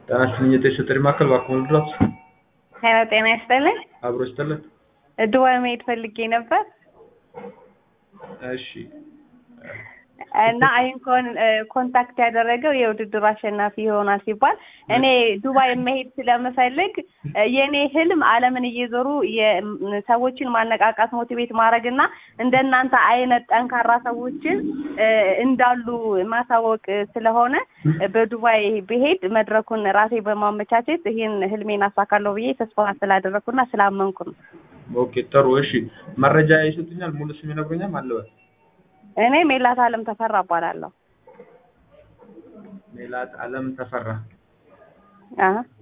ጤና ይስጥልኝ የጤና ጥሪ ማዕከል እባክዎ ልድረስ? ሄሎ ጤና ይስጥልኝ። አብሮ ይስጥልን። ዱባይ መሄድ ፈልጌ ነበር እሺ እና ይህን ኮንታክት ያደረገው የውድድሩ አሸናፊ ይሆናል ሲባል እኔ ዱባይ መሄድ ስለምፈልግ የእኔ ህልም ዓለምን እየዞሩ ሰዎችን ማነቃቃት ሞቲቬት ማድረግ እና እንደናንተ አይነት ጠንካራ ሰዎችን እንዳሉ ማሳወቅ ስለሆነ በዱባይ ብሄድ መድረኩን ራሴ በማመቻቸት ይህን ህልሜን አሳካለሁ ብዬ ተስፋ ስላደረግኩና ስላመንኩ ነው። ኦኬ ጥሩ እሺ መረጃ ይሰጡኛል ሙሉ ስም ይነግሩኛል ማለበል እኔ ሜላት አለም ተፈራ እባላለሁ። ሜላት አለም ተፈራ አሀ